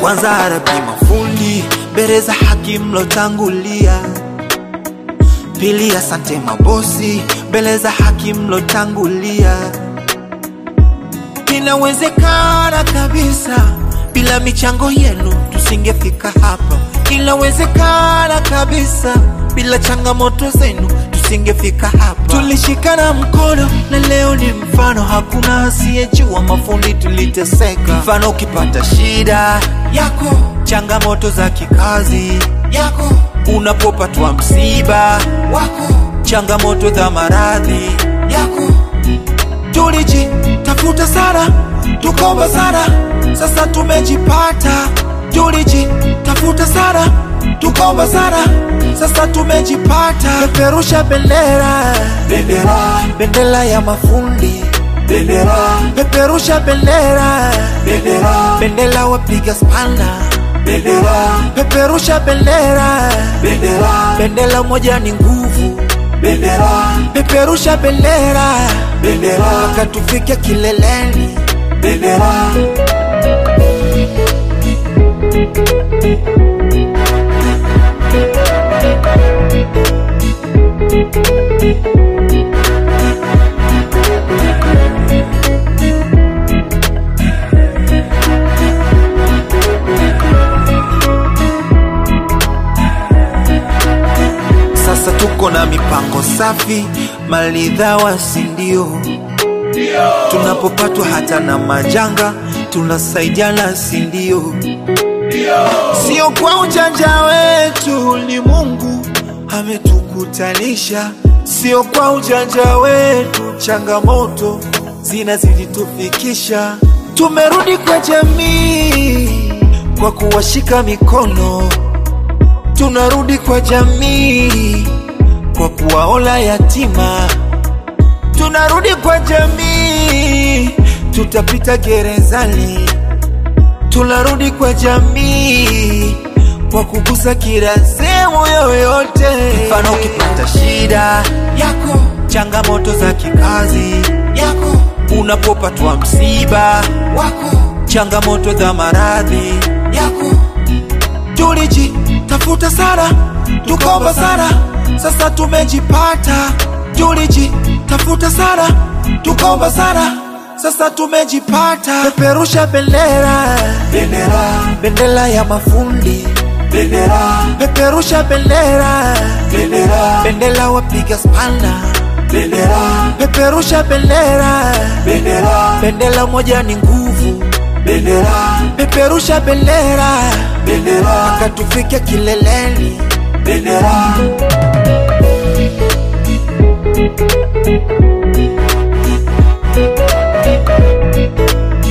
kwanza arabi mafundi mbele za haki mlotangulia pili asante mabosi mbele za haki mlotangulia inawezekana kabisa bila michango yenu tusingefika hapa inawezekana kabisa bila changamoto zenu tusingefika hapa tulishikana mkono na leo ni mfano hakuna asiyejua mafundi tuliteseka mfano ukipata shida yako changamoto za kikazi yako unapopatwa msiba wako changamoto za maradhi yako tulijitafuta sana tukomba sana sasa tumejipata tulijitafuta sana tukomba sana sasa tumejipata peperusha bendera Bendera, bendera ya mafundi bendera, peperusha bendera bendera, bendera wapiga spana bendera, peperusha bendera bendera, bendera moja ni nguvu bendera, peperusha bendera bendera, mpaka tufike kileleni bendera. sasa tuko na mipango safi maridhawa sindio tunapopatwa hata na majanga tunasaidiana sindio sio kwa ujanja wetu ni mungu ametukutanisha sio kwa ujanja wetu changamoto zinazilitufikisha tumerudi kwa jamii kwa kuwashika mikono tunarudi kwa jamii kwa kuwaola yatima tunarudi kwa jamii tutapita gerezani tunarudi kwa jamii kwa kugusa kila sehemu yoyote mfano ukipata shida yako changamoto za kikazi yako unapopatwa msiba wako changamoto za maradhi yako tulijitafuta sana tukomba sana sasa tumejipata tulijitafuta sana tukomba sana sasa tumejipata peperusha bendera Bendera, bendera ya mafundi bendera, peperusha bendera bendera, bendera wapiga spana bendera, peperusha bendera bendera, bendera moja ni nguvu bendera, peperusha bendera bendera, mpaka tufike kileleni bendera.